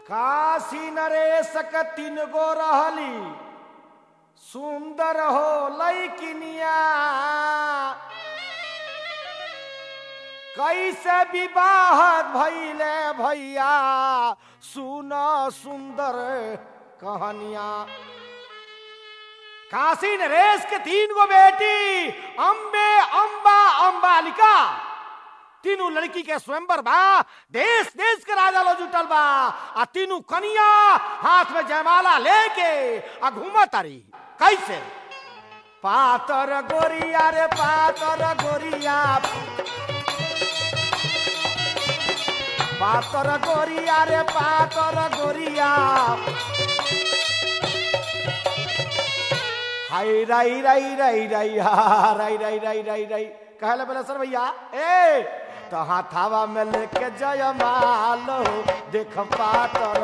काशी नरेश के तीन गो रहली सुंदर हो लैकिनिया कैसे विवाह भैले भैया सुन सुंदर कहानिया काशी नरेश के तीन गो बेटी अम्बे अम्बा अम्बालिका तीनों लड़की के स्वयंवर बा देश देश के राजा लो जुटल बा आ तीनों कनिया हाथ में जयमाला लेके आ घूमत तारी कैसे पातर गोरिया रे पातर गोरिया पातर गोरिया रे पातर गोरिया हाय राई राई राई राई हा राई राई राई राई राई कहले बोले सर भैया ए तो हाथावा में लेके जय मालो देख पातर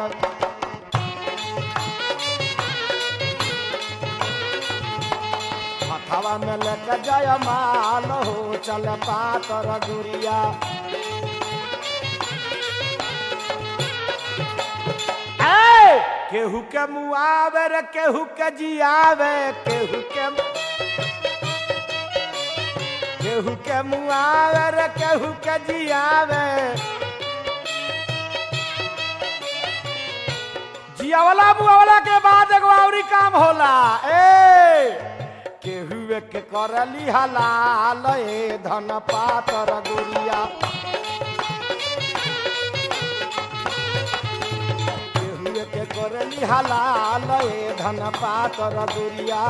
हाथावा में लेके जय मालो चल पातर गुरिया ए केहू के मुआवे रे केहू के जियावे केहू के केहू के मुआवे रे केहू के जियावे जियावला मुआवला के बाद एगो औरी काम होला ए केहू के करली हलाल ए धन पातर गुरिया केहू के करली हलाल ए धन पातर गुरिया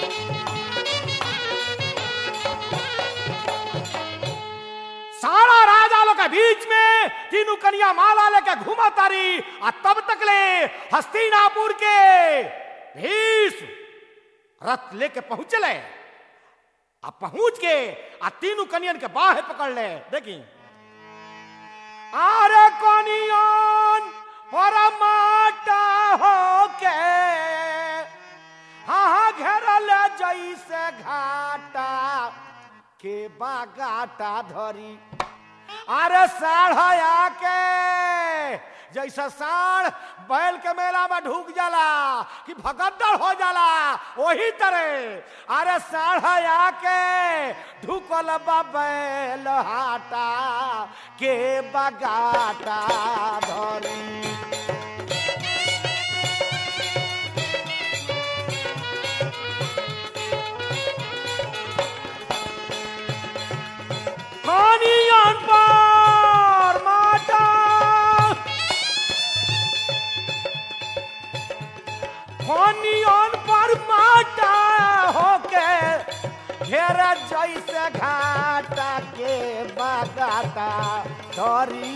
सारा राजा लोग के बीच में तीनों कनिया माला लेके घुमा तारी आ तब तक ले हस्तिनापुर के भीष्म रथ लेके पहुंचले आ पहुंच के आ तीनों कनियन के बाहे पकड़ ले देखी आरे कनियन परमाटा हो के हाँ हाँ घेरल जैसे घाटा के बागाटा धरी अरे साढ़या के जैसा साढ़ बैल के मेला में ढूक जाला कि भगद्दड़ हो जाला वही तरह अरे साढ़या के ढुकल बा बैल हाटा के बगाटा धरी कनियन पर माटा कनियन पर माटा होके घेर जैसे घाटा के बगाता धरी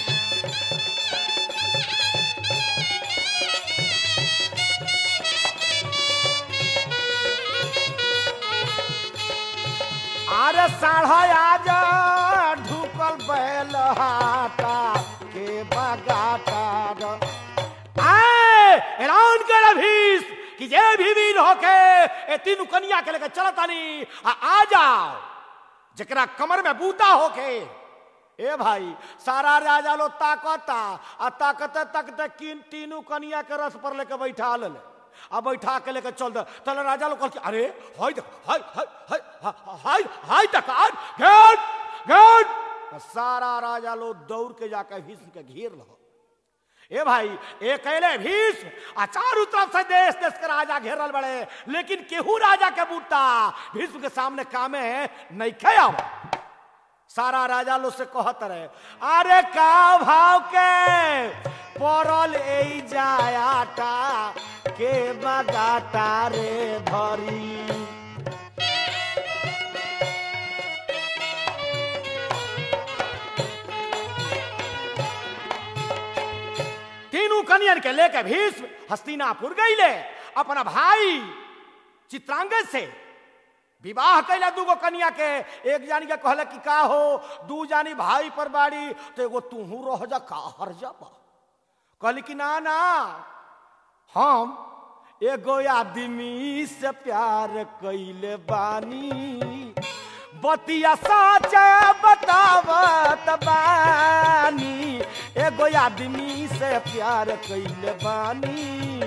अरे साढ़या जा ढुकल बैल हाटा के बगाटा ड- आए ऐलान कर अभीस कि जे भी वीर होके ए तीनों कनिया के लेके चलत आनी आ, आ जाओ जकरा कमर में बूता होके ए भाई सारा राजा लो ताकता आ ताकते ताकते किन तीनों कनिया के रस पर लेके बैठा ले आ बैठा के लेके चल दे तले राजा लोग कहल अरे हाय देख हाय हाय हाय हाय हाय तक आज गेट गेट सारा राजा लोग दौड़ के जाके भीष्म के घेर लो ए भाई ए कहले भीष्म आ चारों तरफ से देश देश के राजा घेरल बड़े लेकिन केहू राजा के बूटा भीष्म के सामने कामे नहीं खेब सारा राजा लोग से कहत रहे अरे का भाव के पड़ल ए जायाटा के बगाटा रे धरी तीनों कनियन के लेके भीष्म हस्तिनापुर गईले अपना भाई चित्रांगद से विवाह कैला दूगो कन्या के एक जानी के कहले कि का हो दू जानी भाई पर बाड़ी तो एगो तूहू रह जा का हर जा कहली कि ना ना हम एगो आदमी से प्यार कैले बानी बतिया साच बतावत बानी एगो आदमी से प्यार कैले बानी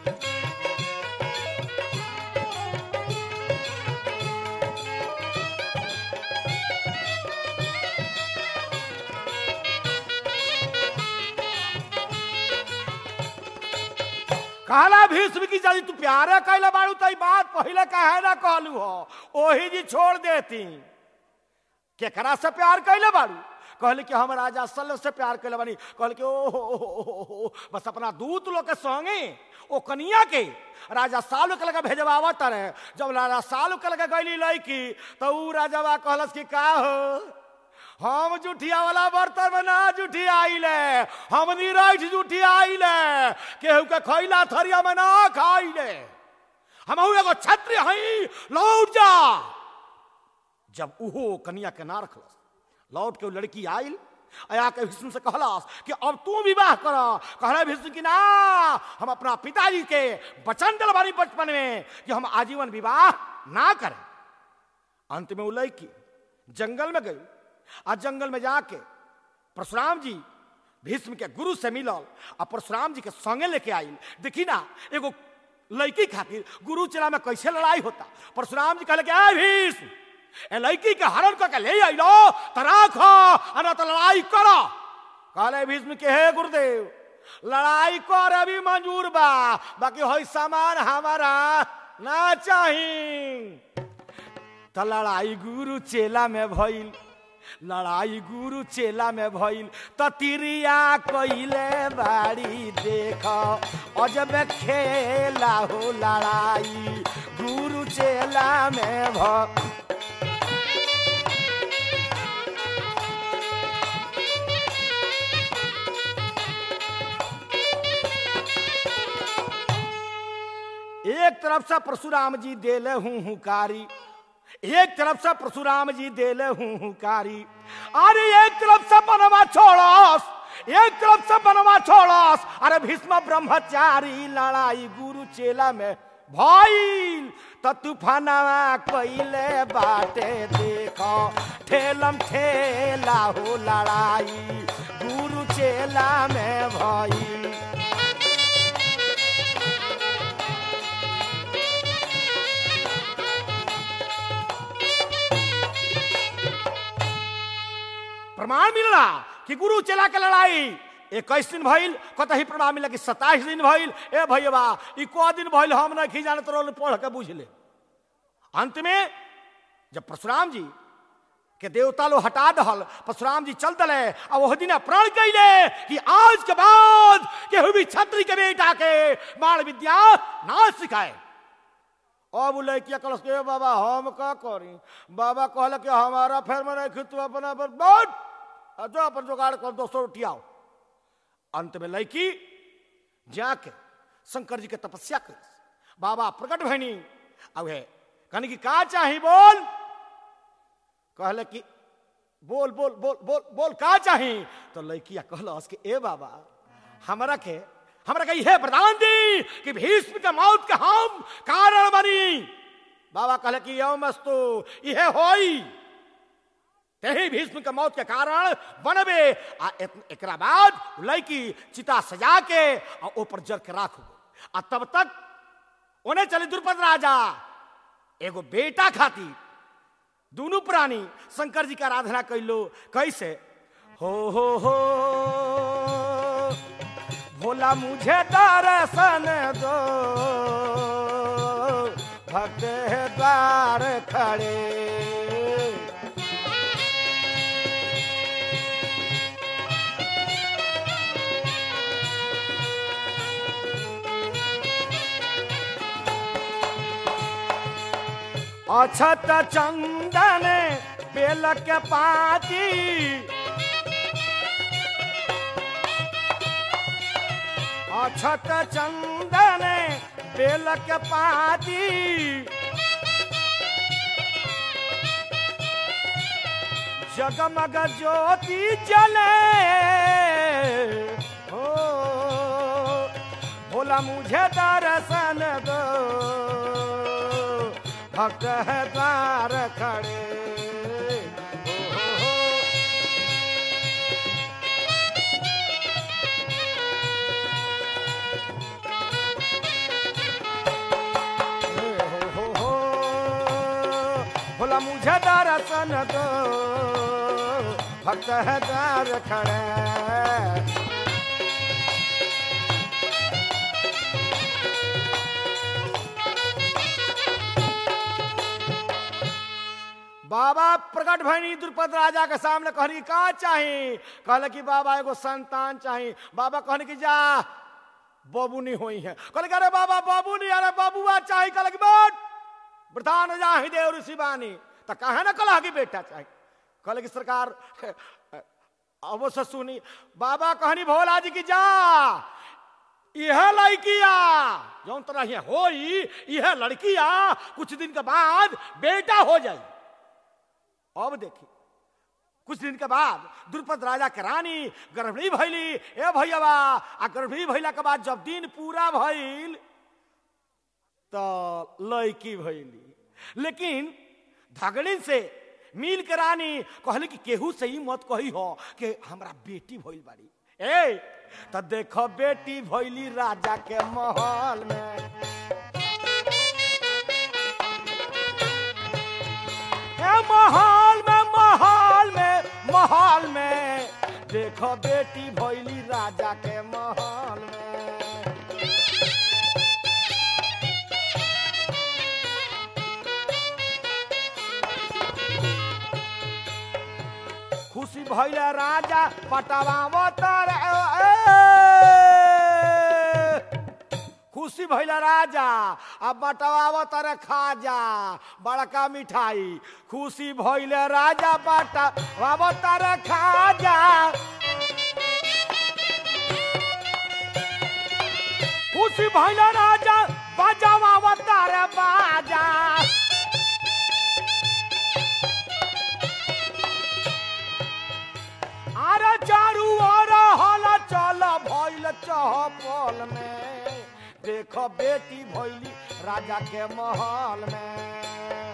कहला भीष्म की यदि तू प्यारे कैले बाड़ू तो ई बात पहले काहे ना कहलू हो ओही जी छोड़ देती केकरा से प्यार कैले बाड़ू कहले कि हम राजा सल से प्यार कैले बानी कहले कि ओ हो, हो, हो, हो, हो, बस अपना दूत लोग के संगे ओ कनिया के राजा सालू के लगे भेजवावत रहे जब राजा सालू के लगे गईली लड़की तो ऊ राजावा कहलस कि का हो हम जुठिया वाला बर्तन में ना जुठी आइले हम निराठ जुठी आइले केहू के खैला थरिया में ना खाइले हम एगो छत्री हई लौट जा जब उहो कनिया के ना रखलस लौट के उ लड़की आइल आया के विष्णु से कहलास कि अब तू विवाह कर कहला विष्णु की ना हम अपना पिताजी के वचन दिल बानी बचपन में कि हम आजीवन विवाह ना करें अंत में उ लड़की जंगल में गई आ जंगल में जाके परशुराम जी भीष्म के गुरु से मिलल आ परशुराम जी के संगे लेके आइल देखी ना एगो लड़की खातिर गुरु चला में कैसे लड़ाई होता परशुराम जी कहले कि "ए भीष्म ए लड़की के हरण करके ले आइलो तो राखो आ ना तो लड़ाई करो कहले भीष्म के हे गुरुदेव लड़ाई कर अभी मंजूर बा बाकी होई सामान हमारा ना चाही त लड़ाई गुरु चेला में भइल लड़ाई गुरु चेला में भइल त तिरिया कइले बाड़ी देख अजब खेला हो लड़ाई गुरु चेला में भ एक तरफ से परशुराम जी देले हूं हुकारी एक तरफ से परशुराम जी देले हूं हुकारी अरे एक तरफ से बनवा छोड़स एक तरफ से बनवा छोड़स अरे भीष्म ब्रह्मचारी लड़ाई गुरु चेला में भइल त तूफानवा कइले बाटे देखो ठेलम ठेला हो लड़ाई गुरु चेला में भइल प्रमाण मिलला कि गुरु चेला के लड़ाई इक्कीस दिन भइल कतही प्रमाण मिला कि सताइस दिन भइल ए भैया ई को दिन भइल हम नहीं जानत रहो पढ़ के बुझ ले अंत में जब परशुराम जी के देवता लोग हटा दहल परशुराम जी चल दले आ वह दिन प्रण कैले कि आज के बाद केहू भी छत्री के बेटा के बाण विद्या ना सिखाए अब उ लड़किया कहलस के बाबा हम का करी बाबा कहल कि हमारा फेर में नहीं तू अपना पर बैठ आ जो अपन जुगाड़ कर दोस्तों उठियाओ अंत में लड़की जाके शंकर जी के तपस्या कर बाबा प्रकट भैनी अब है कहने की का चाही बोल कहले कि बोल बोल बोल बोल बोल का चाही तो लड़किया कहलस कि ए बाबा हमरा के हमरा के यह वरदान दी कि भीष्म के मौत के हम कारण बनी बाबा कहले कि यो मस्तु यह होई तेही भीष्म के मौत के कारण बनबे आ एक- एकरा बाद लड़की चिता सजा के आ ऊपर जर के राखो आ तब तक उन्हें चले द्रुपद राजा एगो बेटा खाती दोनों प्राणी शंकर जी की आराधना कैलो कैसे हो हो हो भोला मुझे दर्शन दो भक्त है द्वार खड़े अछत चंदन बेल के पाती अछत चंदन बेल के पाती जगमग ज्योति जले हो भोला मुझे दर्शन दो भक्त है द्वार खड़े हो, हो, हो। दर्शन दो भक्त है द्वार खड़े बाबा प्रकट भैनी द्रुपद राजा के सामने कहनी का चाही कहले कि बाबा एगो संतान चाही बाबा कहने की जा बबुनी हुई है कहले कि अरे बाबा बबुनी अरे बबुआ चाही कहले कि बैठ वृद्धान जाहि देव ऋषि बानी तो कहे ना कला कि बेटा चाही कहले कि सरकार अवश्य सुनी बाबा कहनी भोला जी की जा यह लड़किया जौन तरह ये होई यह लड़किया कुछ दिन के बाद बेटा हो जाई अब देखी कुछ दिन के बाद द्रुपद राजा के रानी गर्भिणी भैली ए भैयावा आ गर्भिणी भैला के बाद जब दिन पूरा भइल तो लड़की भैली लेकिन धगड़िन से मिल के रानी कहली कि केहू से ही मत कही हो कि हमरा बेटी भइल बाड़ी ए तो देखो बेटी भइली राजा के महल में ए महल में महल में महल में देखो बेटी भैली राजा के महल में खुशी भैले राजा पटवावतर खुशी भैले राजा अब बटवावतर खाजा बड़का मिठाई खुशी भैले राजा बटवावतर खाजा खुशी भैले राजा बजवावतर बाजा अरे चारू ओर हल चल भइल चहपल में देखो बेटी भइली राजा के महल में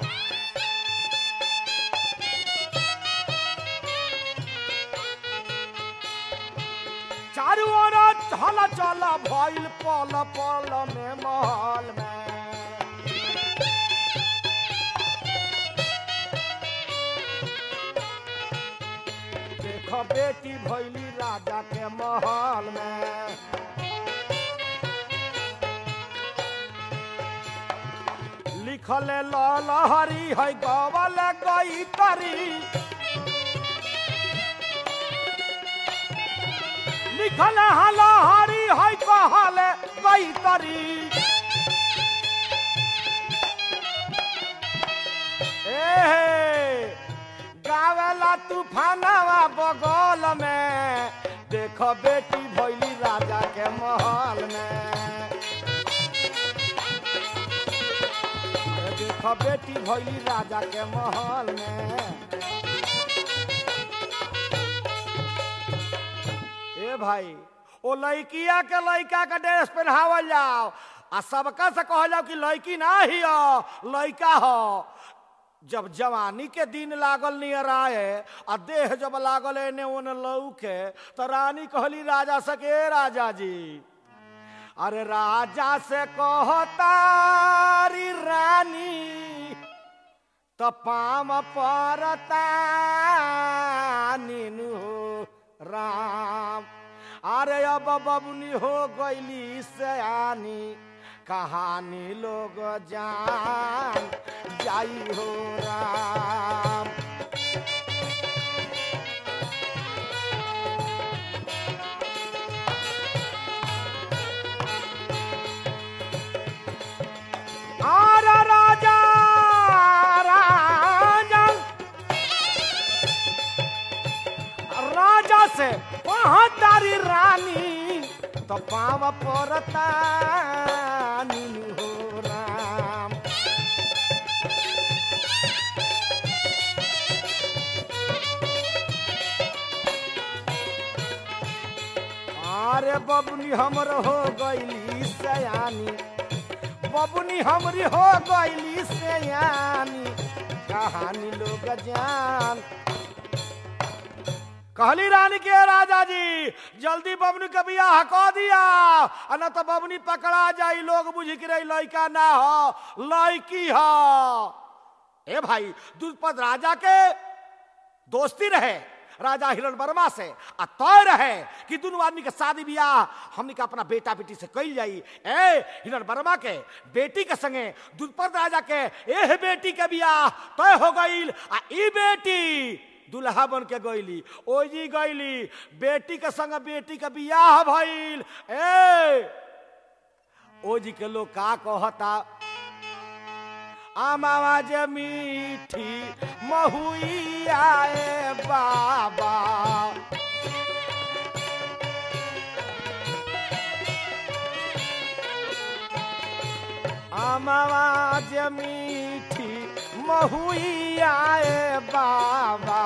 चारू ओर हल चल भइल पल पल में महल में देखो बेटी भैली राजा के महल में लिखल लहरी है गवल गई तरी लिखल लहरी है कहल गई तरी ए गावेला तूफानवा बगल में देखो बेटी भैली राजा के महल में देखो बेटी भैली राजा के महल में ए भाई ओ लड़किया के लड़का के ड्रेस पहनावल जाओ आ सबका से कहल जाओ कि लड़की ना ही हो लड़का हो जब जवानी के दिन लागल नियर आए आ देह जब लागल एने ओने लौके तो रानी कहली राजा से के राजा जी अरे राजा से कहतारी रानी तो पाम परता नीनु राम अरे अब बबुनी हो गईली सयानी कहानी लोग जान जाई हो राम आर राजा राजा राजा से वहां तारी रानी तो पाव परता नीनु हो राम अरे बबुनी हमर हो गईली सयानी बबुनी हमरी हो गईली सयानी कहानी लोग जान कहली रानी के राजा जी जल्दी बबनी के बियाह कह दिया आ न तो बबनी पकड़ा जाई लोग बुझ के रही लड़का ना हो लड़की हो ए भाई दुष्पद राजा के दोस्ती रहे राजा हिरण वर्मा से आ तय रहे कि दोनों आदमी के शादी बियाह हमने के अपना बेटा बेटी से कल जाई ए हिरण वर्मा के बेटी के संगे दुष्पद राजा के एह बेटी के बियाह तय हो गईल आ ई बेटी दुल्हा बन के गईली ओजी गईली बेटी के संग बेटी के बियाह भइल ए ओजी के लोग का कहता आमाज मीठी महुई आए बाबा आमाज मीठी महुई आए बाबा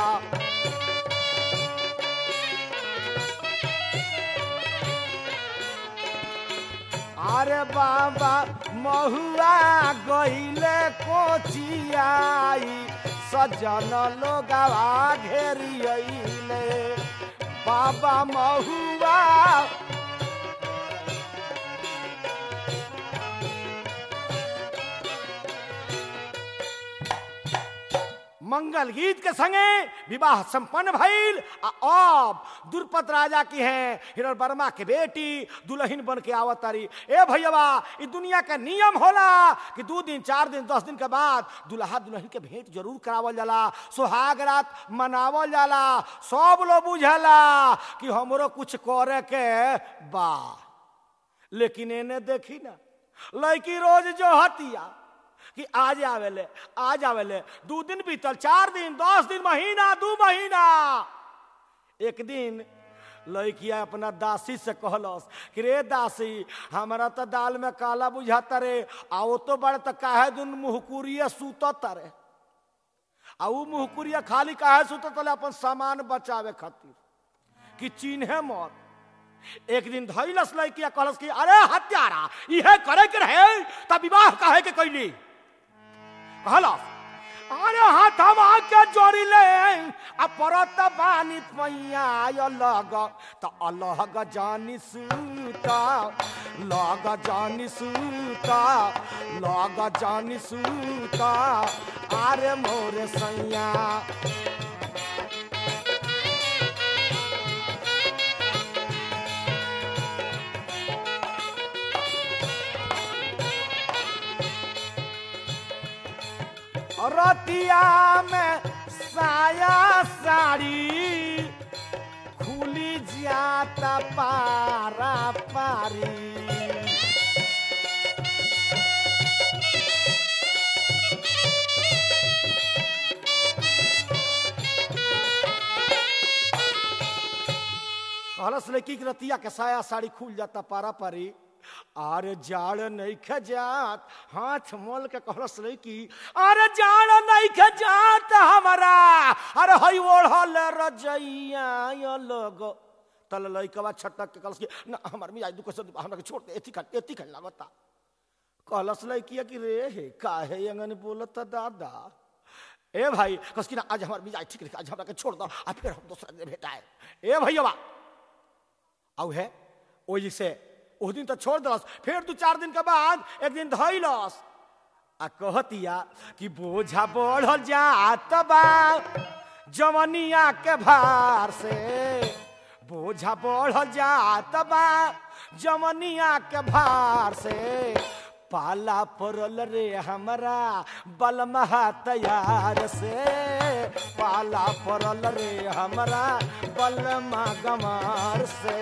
अरे बाबा महुआ गईले कोचियाई सजन लोगवा घेरियले बाबा महुआ मंगल गीत के संगे विवाह संपन्न भइल आ अब दुर्पद राजा की है हिरण वर्मा के बेटी दुल्हन बन के आवत तारी ए भैया ई दुनिया का नियम होला कि दू दिन चार दिन दस दिन के बाद दुल्हा दुल्हन के भेंट जरूर करावल जाला सुहाग रात मनावल जाला सब लोग बुझला कि हमरो कुछ करे के बा लेकिन एने देखी ना लड़की रोज जो हतिया कि आज आवेले आज आवेले दू दिन बीतल चार दिन दस दिन महीना दू महीना एक दिन लड़किया अपना दासी से कहलस कि रे दासी हमारा तो दाल में काला बुझाता रे आ वो तो बड़े तो काहे दिन मुहकुरिया सूतत रे आ ऊ मुहकुरिया खाली काहे सूतत रे अपन सामान बचावे खातिर कि चिन्हे मत एक दिन धैलस लड़किया कहलस कि अरे हत्यारा इहे करे के रहे तब विवाह काहे के कैली कहलस अरे हाथ हम आके जोड़ी ले आ परत बानी पैया अलग त अलग जानी सूता लग जानी सूता लग जानी सूता अरे मोरे सैया रतिया में साया साड़ी खुली जाता पारा पारी कहलस लड़की के रतिया के साया साड़ी खुल जाता पारा पारी अरे जाड़ नहीं खे जात हाथ मोल के कहलस लड़की अरे जाड़ नहीं खे जात हमारा अरे हई ओढ़ल रजैया यो लोग तल लड़कवा छटक के कहलस कि ना हमार मियाज दुख से हमरा के छोड़ दे एथी खट एथी खट लागता कहलस लड़किया कि रे हे काहे अंगन बोलत दादा ए भाई कस कि ना आज हमार मिजाज ठीक रखे आज हमरा के छोड़ दो आ फिर हम दूसरा दिन भेटाए ए भैया औ है ओही से उस दिन तो छोड़ दलस फिर दू चार दिन के बाद एक दिन धैलस आ कहतिया कि बोझा बढ़ल जात बा जवनिया के भार से बोझा बढ़ल जात बा जवनिया के भार से पाला पड़ल रे हमरा बलमहा तैयार से पाला पड़ल रे हमरा बलमा गमार से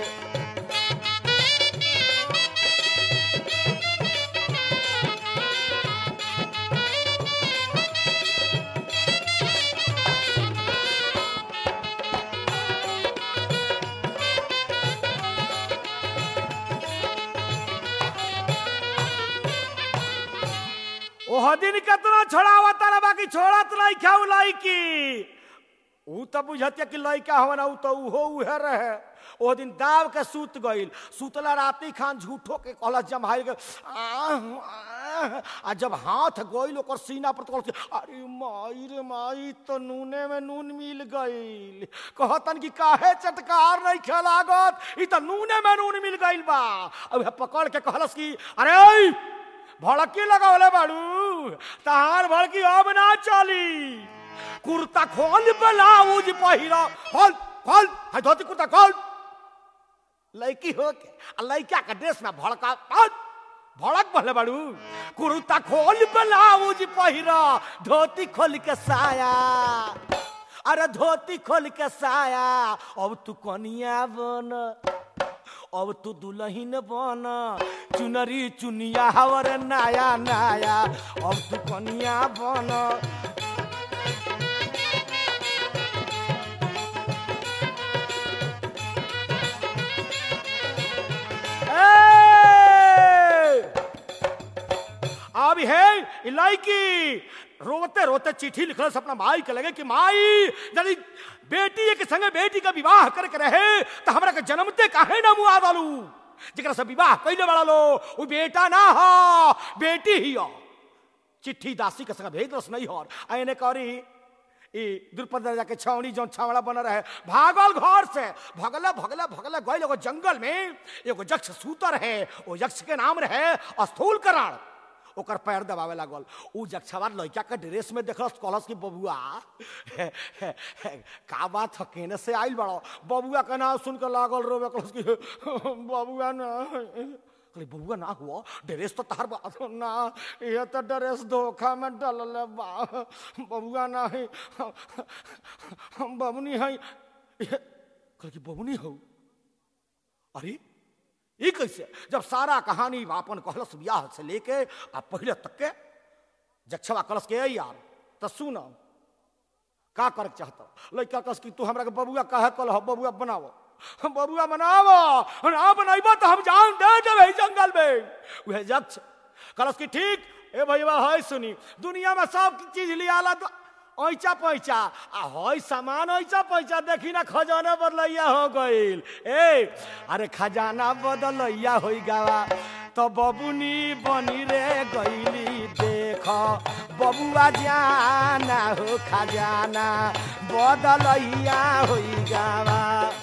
ओह दिन केतना छोड़ावा तारा बाकी छोड़त नहीं खाऊ लाइकी ऊ तो बुझतिया कि लइका हवन ऊ तो उहो उहे रहे ओ दिन दाव के सूत गईल सुतला राती खान झूठो के कहलस जमाई के आह, आह, आ जब हाथ गईल ओकर सीना पर तो कहलस अरे माई रे माई तो नूने में नून मिल गईल कहतन कि काहे चटकार नहीं खेलागत ई तो नूने में नून मिल गईल बा अब पकड़ के कहलस कि अरे ओई भड़की लगावले बाड़ू तहार भड़की अब ना चली कुर्ता खोल ब्लाउज पहिरा खोल खोल है धोती कुर्ता खोल लड़की हो के आ लड़का के ड्रेस में भड़का खोल भड़क पहले बाड़ू कुर्ता खोल ब्लाउज पहिरा धोती खोल के साया अरे धोती खोल के साया अब तू कनिया बन अब तू दुल्हन बन चुनरी चुनिया हवर नाया नाया अब तू कनिया बन ए! अब है ई लड़की रोते रोते चिट्ठी लिखल से अपना माई के लगे कि माई यदि बेटी के संगे बेटी का विवाह करके रहे तो हमरा के जन्मते काहे ना मुआ डालू जरा से विवाह कैले बड़ा लो वो बेटा ना हो बेटी ही हो चिट्ठी दासी के संग भेज दस नहीं हो आने करी ई द्रुपद राजा के छावनी जौन छावड़ा बन रहे भागल घर से भगले भगले भगले गए एगो जंगल में एगो यक्ष सूतर है वो यक्ष के नाम रहे स्थूल करण ओकर पैर दबावे लागल उ जक्षवा लड़का के ड्रेस में देखलस कहलस कि बबुआ का बात ह केने से आइल बड़ो बबुआ के नाम सुन के लागल रोवे कहलस कि बबुआ ना कहली बबुआ ना हुआ ड्रेस तो तार बात ना ये तो ड्रेस धोखा में डलल बा बबुआ ना है हम बबुनी है कहली कि बबुनी हो अरे ये कैसे जब सारा कहानी अपन कहलस ब्याह से लेके आ पहले तक के जक्षवा कलश के यार तो सुन का कर चाहता लड़का कस कि तू हमरा के बबुआ कहे कल हो बबुआ बनावो बबुआ बनावो ना बनाइबो तो हम जान दे देबे जंगल में वह जक्ष कलश की ठीक ए भैया है सुनी दुनिया में सब चीज लियाला तो ऐचा पैचा आ हई सामान ऐचा पैचा देखी ना खजाना बदलैया हो गईल ए अरे खजाना बदलैया हो गावा तो बबुनी बनी रे गईली देख बबुआ जाना हो खजाना बदलैया हो गावा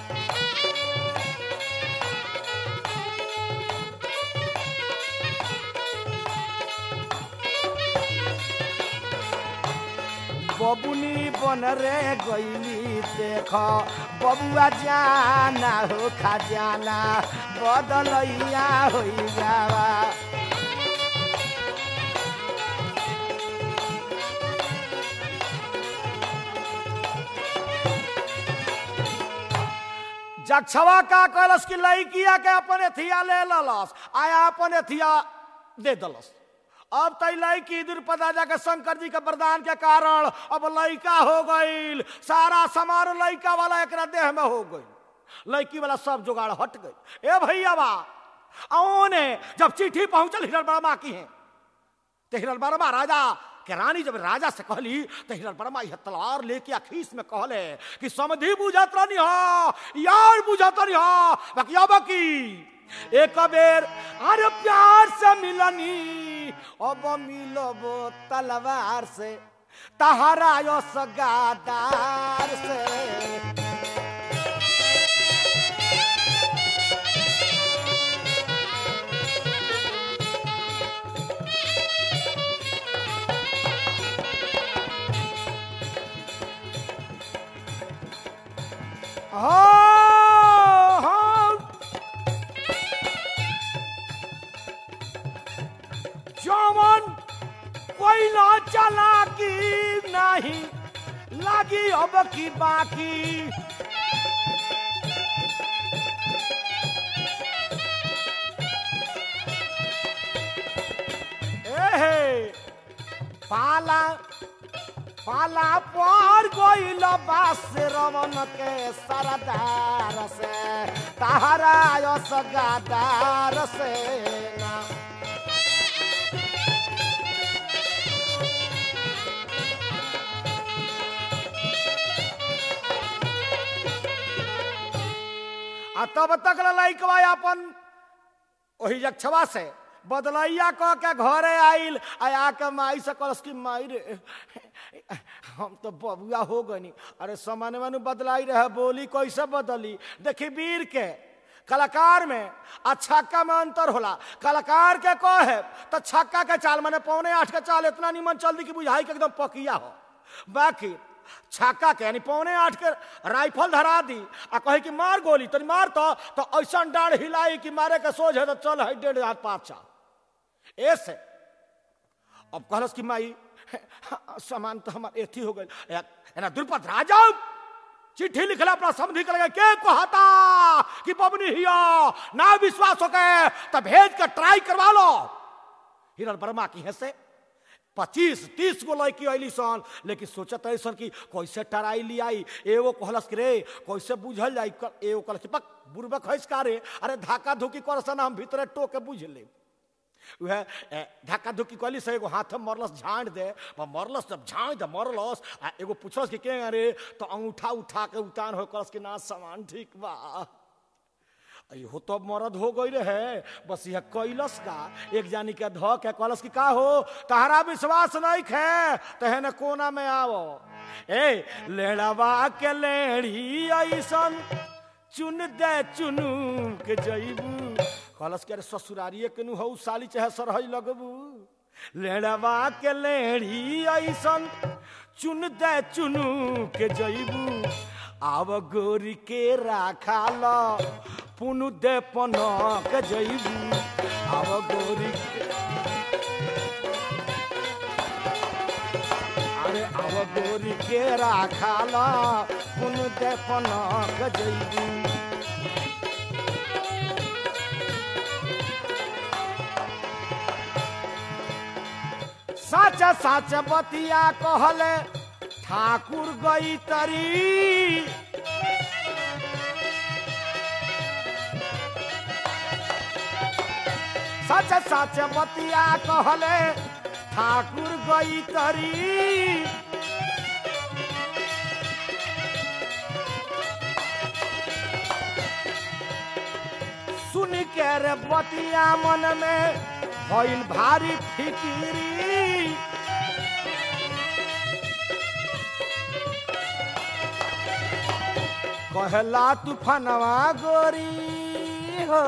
बबुनी बन रे गईली देख बबुआ जाना हो खजाना बदलैया हो जावा जक्षवा का कहलस कि लड़किया के अपन एथिया ले ललस आया अपन एथिया दे दलस अब तई लड़की द्रुपद राजा के शंकर जी के वरदान के कारण अब लड़का हो गईल सारा समारोह लड़का वाला एक देह में हो गई लड़की वाला सब जुगाड़ हट गई ए भैया बा ने जब चिट्ठी पहुंचल हिरल बर्मा की है तो हिरल बर्मा राजा के रानी जब राजा से कहली तो हिरल बर्मा यह तलवार लेके अखीस में कहले कि समधि बुझत रही हो यार बुझत रही हो बाकी अब की एक बेर अरे प्यार से मिलनी अब मिलब तलवार से तहरा यो सगादार से हाँ हाँ जमन कोई ना चला की नहीं लगी अब की बाकी एहे पाला पाला पर गइल बास रवन के सरदार से तहरा यस गादार से ना आ तब तक लइकवा अपन ओही जक्षवा से बदलैया कह के घरे आइल आ के माई से कहलस कि माई रे हम तो बबुआ हो गनी अरे सामान्य मानू बदलाई रहे बोली कैसे बदली देखी वीर के कलाकार में आ छक्का में अंतर होला कलाकार के को है तो छक्का के चाल माने पौने आठ के चाल इतना निमन चल दी कि बुझाई के एकदम पकिया हो बाकी छक्का के यानी पौने आठ के राइफल धरा दी आ कहे कि मार गोली तनी मार तो तो ऐसा डाढ़ हिलाई कि मारे के सोझ है तो चल है डेढ़ हाथ पाछा ऐसे अब कहलस कि माई सामान तो हमार एथी हो गई एना द्रुपद राजा चिट्ठी लिखला अपना समझी के लगे के कहता कि पबनी हिया ना विश्वास हो गए तो भेज के ट्राई करवा लो हिरण वर्मा की है से पच्चीस तीस गो लड़की अली सन लेकिन सोचत ऐसन कि कैसे टराई लियाई एगो कहलस कि रे कैसे बुझल जाई एगो कहलस कि पक बुरबक हैस का रे अरे धाका धुकी करसन हम भीतरे टोके बुझ ले वह धक्का धुक्की कहली से एगो हाथ में मरलस झाँट दे मरलस जब झाँट दे मरलस आ एगो पूछलस कि के अरे तो अंगूठा उठा के उतान हो करस कि ना सामान ठीक बा हो तो मरद हो गई रहे बस यह कैलस का एक जानी के ध के कहलस कि का हो तहरा विश्वास नहीं खे तहने कोना में आओ ए लेड़वा के लेड़ी ऐसन चुन दे चुनू के जईबू कहलस के अरे ससुरारिए केनू हऊ साली चाहे सरहई लगबू लेड़वा के लेड़ी ऐसन चुन दे चुनू के जईबू आव गोरी के राखा ल पुनु दे पनक जईबू आव गोरी के अरे आव गोरी के राखा ल पुनु दे पनक जईबू साच साच बतिया कहले ठाकुर गई तरी सच सच बतिया कहले ठाकुर गई तरी सुन के रे बतिया मन में भइल भारी फिकिरी कहला तूफानवा गोरी हो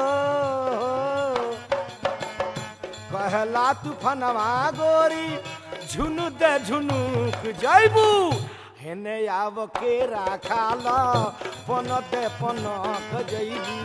कहला तूफानवा गोरी झुनु दे झुनुक जैबू हेने आव के राखाल पन दे पनक जैबू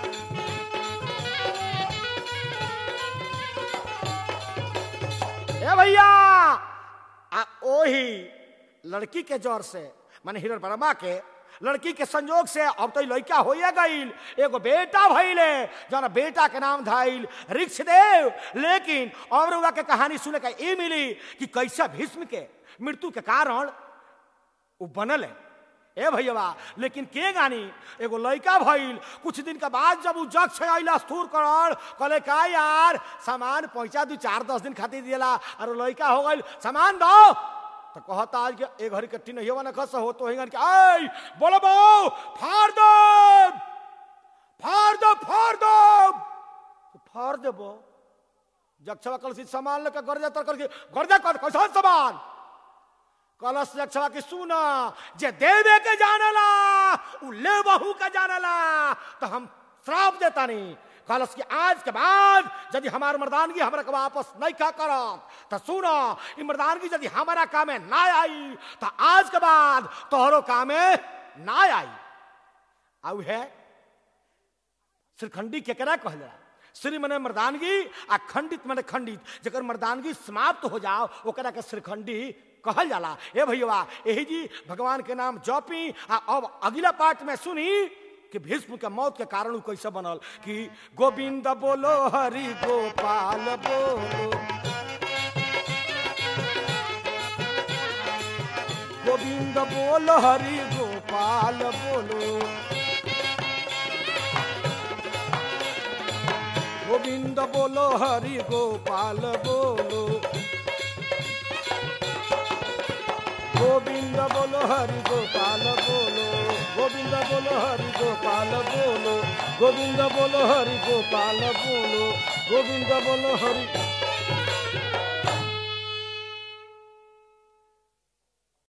ए भैया आ ओही लड़की के जोर से माने हिरण वर्मा के लड़की के संजोग से अब तो लड़का हो गईल एगो बेटा भइले जौन बेटा के नाम धाइल ऋक्षदेव लेकिन और हुआ के कहानी सुने का ये मिली कि कैसा भीष्म के मृत्यु के कारण वो बनल है ए भैया लेकिन के गानी एगो लड़का भइल कुछ दिन के बाद जब उ जग से अइला स्थूर करल कहले का यार सामान पहुंचा दू चार दस दिन खातिर दिला और लड़का हो गइल सामान दो तो कहता आज के एक घड़ी कट्टी नहीं होगा ना खस हो तो हिंगन के आई बोलो बो फाड़ दो फाड़ दो फाड़ दो तो फाड़ देबो जक्षवा कल से सामान लेकर गर्जा तर करके गर्जा कर कैसा सामान कलश जक्षवा की सुना जे देवे के जानला उ ले बहू के जानला तो हम श्राप देता नहीं कलश की आज के बाद यदि हमार मर्दानगी हमरा के वापस नहीं का करत तो सुनो ई मर्दानगी यदि हमारा कामे ना आई तो आज के बाद तोहरो कामे ना आई आउ है श्रीखंडी केकरा कहला श्री मने मर्दानगी आ खंडित मने खंडित जकर मर्दानगी समाप्त हो जाओ ओकरा के श्रीखंडी कहल जाला ए भैया यही जी भगवान के नाम जपी आ अब अगला पार्ट में सुनी कि भीष्म के मौत के कारण उ कैसे बनल कि गोविंद बोलो हरि गोपाल बोलो गोविंद बोलो हरि गोपाल बोलो गोविंद बोलो हरि गोपाल बोलो गोविंद बोलो हरि गोपाल बोलो गोविंद बोलो हरि गोपाल बोलो गोविंद बोलो हरि गोपाल बोलो गोविंद बोलो हरि